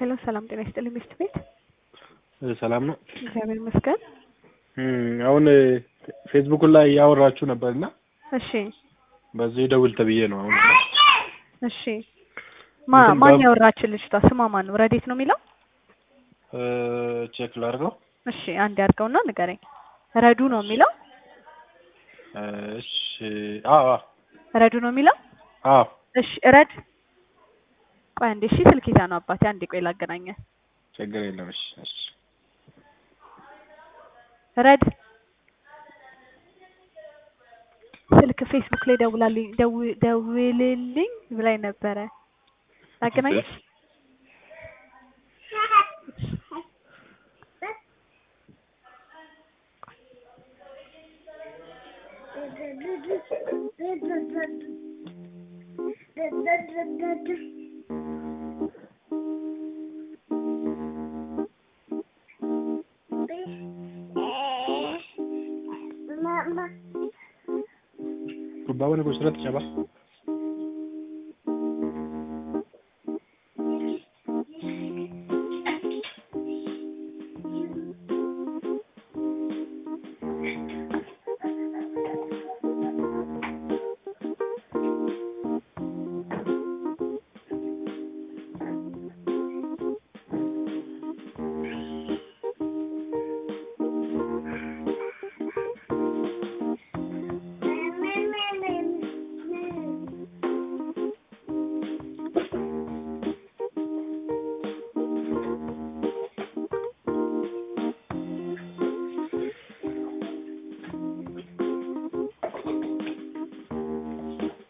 ሄሎ ሰላም ጤና ይስጥልኝ ሚስት ቤት ሰላም ነው። እግዚአብሔር ይመስገን። አሁን ፌስቡክ ላይ ያወራችሁ ነበርና እሺ በዚህ ደውል ተብዬ ነው። አሁን እሺ ማ እንትን ማን በ- ያወራችን ልጅቷ ስሟ ማን ነው? ረዴት ነው የሚለው? ቼክ ላድርገው። እሺ አንድ ያድርገውና ንገረኝ። ረዱ ነው የሚለው? እሺ አዎ አዎ ረዱ ነው የሚለው? አዎ እሺ ረድ ቆይ አንዴ እሺ ስልክ ይዛ ነው አባቴ አንዴ ቆይ ላገናኘ ችግር የለም። እሺ እሺ ረድ ስልክ ፌስቡክ ላይ ደውላልኝ ደው- ደውልልኝ ብላኝ ነበረ ላገናኘሽ ጉባኤውን ጉስረት ጨባ